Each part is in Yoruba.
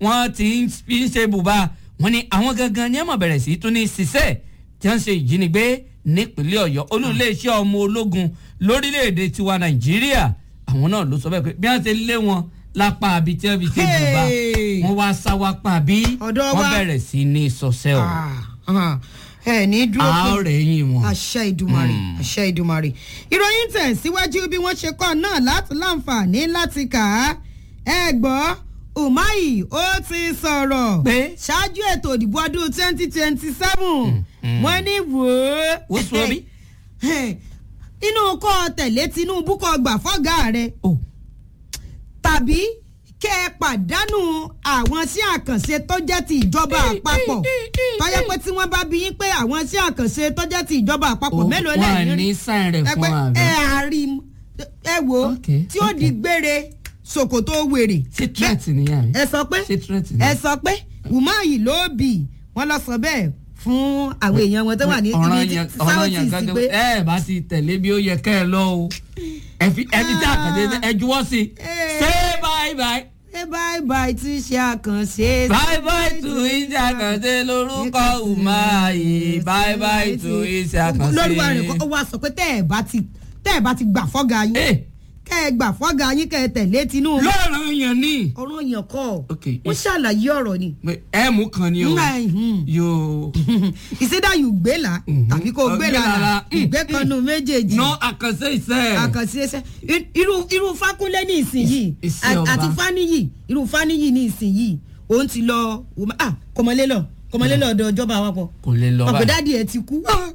wọ́n ti ń fi ń ṣe bùbá wọ́n ní àwọn gangan ní ẹ̀mọ̀ bẹ̀rẹ̀ sí tún ní ṣiṣẹ́ tí wọ́n ń ṣe ìjínigbé nípínlẹ̀ ọ̀yọ́ olú-iléeṣẹ́ ọmọ ológun lórílẹ̀‐èdè tiwa nàìjíríà àwọn náà ló sọ bẹ́ẹ̀ pé bí wọ́n ṣe lé wọn lápá àbí tí wọ́n fi ṣe bùbá Hey! wọ́n wá sá wá pa bí Ọ̀dọ̀ wọ́n wa. bẹ̀rẹ̀ sí ní sọ́sẹ́ ọ̀ Ah, ẹ ní dúró pé àárẹ̀ yìí wọn. àṣẹ ìdùmarè àṣẹ ìdùmarè ìròyìn tẹ̀ síwájú bí wọ́n ṣe kọ́ náà láti láǹfààní láti kà á ẹ gbọ́ umahi ó ti sọ̀rọ̀ Pé? ṣáájú ètò ìdìbò ọdún twenty twenty seven wọ́n ní wò ó Wò sọ bí? inú kọ́ tẹ̀lé tinubu kọ́ gbà fọ́gà rẹ̀ Oh. tàbí kẹ́ ẹ pàdánù àwọn sí àkànṣe tó jẹ́ ti ìjọba àpapọ̀ tọ́yẹ pé tí wọ́n bá bí yín pé àwọn sí àkànṣe tó jẹ́ ti ìjọba àpapọ̀ mélòó wọn lẹ́yìn ní sáìn rẹ̀ ẹ fún pé àbẹ. ẹ àárí ẹ wò ó Okay, tí ó di gbére ṣòkòtò wèrè ṣé threat nìyẹn àbí. ẹ sọ pé ṣé threat ẹ nìyẹn. sọ pé umahi ló bì wọ́n lọ sọ bẹ́ẹ̀ fún àwọn èèyàn wọn tó wà ní ọ̀ràn ibi yẹn tí ọ̀ràn south yẹn east gángan pé ẹ bá ti tẹ̀lé bí ó yẹ kẹ́ ẹ lọ o ẹ fi ẹ fi tí àkàndé ẹ juwọ́ sí i Eh. say bye bye ṣé bye bye tí ṣe àkànṣe bye bye to iṣẹ́ àkàndé lórúkọ umahi bye bye to iṣẹ́ àkàndé. lórí wa rẹ̀ kọ́ ó wá sọ pé tẹ́ ẹ̀ bá ti tẹ́ ẹ̀ bá ti gbà fọ́gà yín Eh. kẹ́ ẹ gbà fọ́gà yín kẹ́ ẹ tẹ̀lé Tinubu lọ́rọ̀ yẹn ni. ọ̀rọ̀ yẹn kọ́ Ok, ó eh. ṣàlàyé ọ̀rọ̀ ni ẹ mú kan ni o Nga, mhm. yóò. ìṣẹ́dá yìí gbé là tàbí kò gbé là Gbé là. ìgbé kan nu méjèèjì ná àkànṣe iṣẹ́. àkànṣe ẹsẹ̀ irú irú Fákúnlé ní ìsinyìí Iṣẹ́ ọba. àti Fáníyì irú Fáníyì ní ìsinyìí òun ti lọ ah kọmọlé lọ kọmọlé lọ ọ̀dọ̀ ìjọba àpapọ̀ kò lè lọ báyìí. ọ̀pẹ̀dáàdì ẹ̀ ti kú.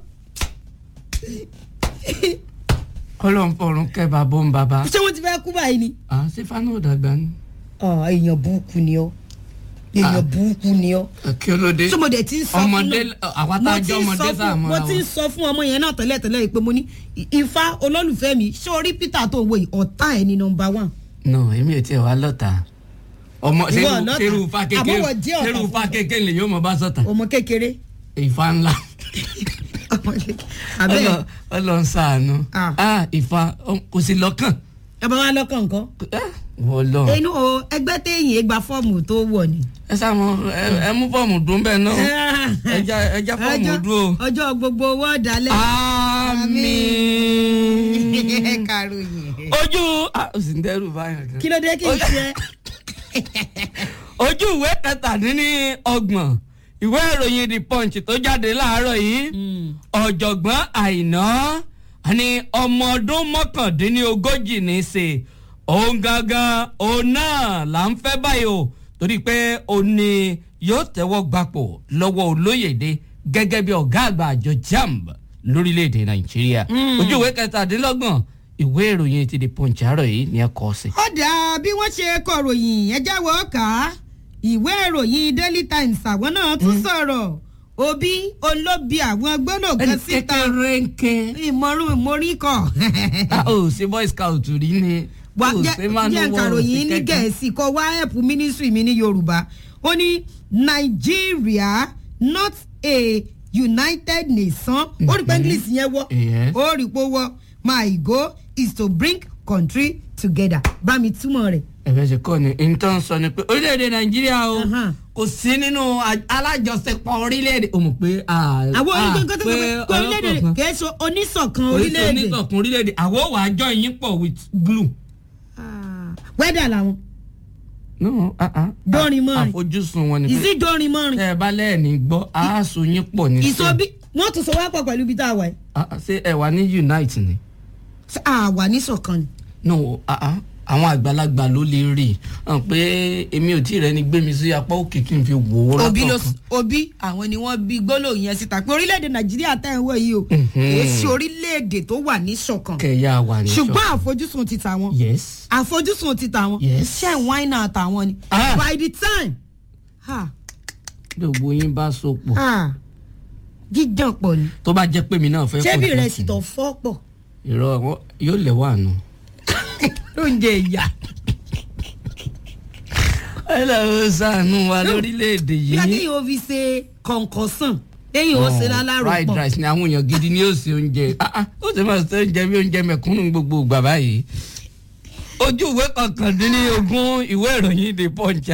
kọ́lọ̀ ń fọ̀rùn kẹ́ bàbá ń bàbá. ṣé wọ́n ti fẹ́ kú báyìí ni. à ṣé fanu ò dàgbà ni. Ah, èèyàn burúkú ni ọ èèyàn Ah. burúkú ni ọ. kí ló dé. tó mo dẹ̀ ti ń sọ fún ọmọdé àwa tá a mo ti jẹ́ ń ọmọdé sọ sáà fún- mọ́ra mo ti ń wọn. sọ fún ọmọ yẹn náà tẹ́lẹ̀ tẹ́lẹ̀ yìí pé mo ní I- ifá olólùfẹ́ mi ṣé orí Peter tó wo yìí ọ̀tá ẹ̀ ní nọmba one. no èmi ò tiẹ̀ wá lọ́ta. ọmọ Ìwọ ṣerú lọ́ta. ṣerú fa kékeré Àbọ̀wọ̀ jẹ́ ọ̀tá ṣerú fún fa ọ. kékeré lè yóò mọ bá sọ̀tà. ọmọ kékeré. ìfa ńlá. ọmọ kékeré. abẹ́ Ọlọ- Ọlọ́run ṣàánú. Ah. ah ìfa ọ- kò sí lọ́kàn. ẹ bá wa lọ́kàn nǹkan. Ah, wọ́n lọ. inú o ẹgbẹ́ téèyàn gba fọ́ọ̀mù tó wọ̀ ni. ẹ sáà mọ ẹ- ẹ mú fọ́ọ̀mù dùn bẹ́ẹ̀ náà. ẹja ẹja fọ́ọ̀mù Ọjọ́- dúró. ọjọ́ gbogbo owó ọ̀dàlẹ̀. àmín. kàròyìn. ojú ah, ó sì ń dẹ́rù báyọ̀ kan. kí ló dé kí n ṣe. ojú ìwé kẹtàdínní ọgbọ̀n ìwé ìròyìn the punch tó jáde láàárọ̀ yìí ọ̀jọ̀gbọ́n àìná ní ọmọ ọdún mọ́kàndínlógójì ní í ṣe òun gangan òun náà là ń fẹ́ báyìí o torí pé òun ni yóò tẹ́wọ́ gbapò lọ́wọ́ olóyèdè gẹ́gẹ́ bí ọ̀gá àgbà àjọ jamb lórílẹ̀‐èdè nàìjíríà ojú ìwé kẹtàdínlọ́gbọ̀n ìwé ìròyìn ti the punch àárọ̀ yìí ni ẹ kọ sí. ó dáa bí wọ́n ṣe kọ̀ròyìn ẹ jáwọ́ kà á ìwé ìròyìn daily times àwọn náà tún sọ̀rọ̀ òbí olóbi àwọn gbólóògbé síta kékeré ń ké. ìmọ̀rún ìmọ̀rí kọ̀ a ò ṣe boy scout rí ni wá o ṣe máa ń jẹ́ wọ nkàròyìn ní òsì kẹ́kẹ́. gẹ̀ẹ́sì kọ́ wá ẹ̀pù mínísírì mi ní yorùbá ó ní nàìjíríà not a united nation ó rí pé english yẹn wọ́ Yes. ó rí pé ó wọ́ my goal is to bring country together bá mi túmọ̀ rẹ̀. ẹ̀fẹ̀ ṣe kọ́ ni nǹkan sọ ni pé orílẹ̀-èdè nàìjíríà o Ahan. kò sí nínú a- alájọṣepọ̀ orílẹ̀-èdè o mọ̀ pé a àwọn a- onígbàgbọ́ tó sọ pé orílẹ̀-èdè kìí ṣe oníṣọ̀kan orílẹ̀-èdè oníṣọ̀kan orílẹ̀-èdè àwọn ò wá jọ yín pọ̀ with glue. wẹ́dà làwọn no ah ah Dọ́rin mọ́rin. àfojúsùn wọn ni pé ìsídọ́rin mọ́rin tẹ́ ẹ bá lẹ́ẹ̀ni gbọ́ aáṣọ yín pọ̀ ní ìsọbí wọ́n tún sọ wá pọ̀ pẹ̀lú ibi tá a wà yìí Ah, ah, ṣé ẹ wà ní unite ni. Ṣé àwa níṣọ̀kan ni. no ah ah àwọn àgbàlagbà ló lè rí i hàn pé èmi ò tí ì rẹni gbé mi sí apá òkè kí n fi wò ó òbí ló látọ̀kan. òbí àwọn ni wọ́n bí gbólóhùn yẹn síta pé orílẹ̀-èdè nàìjíríà tẹ̀ ń wọ̀ yìí o kìí ṣe orílẹ̀-èdè tó wà níṣọ̀kan kẹyà wà ní ṣùgbọ́n àfojúsùn ti tàwọn yes àfojúsùn ti tàwọn Yes. ṣe wáínà tàwọn ni Ah. by the time ha, gbogbo yín bá so pọ̀ ha, jíjàn pọ̀ ni tó bá jẹ́ pé mi náà fẹ́ ṣé bí pọ̀ rẹ̀ jù. sì tọ̀ fọ́ pọ̀ irọ́ wọn yóò lẹ̀ wà nù. lóúnjẹ ìyá ẹ lọ́ọ́ sànù wa lórílẹ̀‐èdè bí yìí. akéyìn ó fi ṣe kọ̀ǹkọ̀sán lẹ́yìn ó ṣe lálárò fried pọ̀ rice ni àwọn èèyàn gidi ni yóò ṣe oúnjẹ Ah, ah, ó sì máa ṣe oúnjẹ bí oúnjẹ mẹ̀kúnnù gbogbo ìgbà báyìí. ojú ìwé kọkàndínlógún ìwé ìròyìn the punch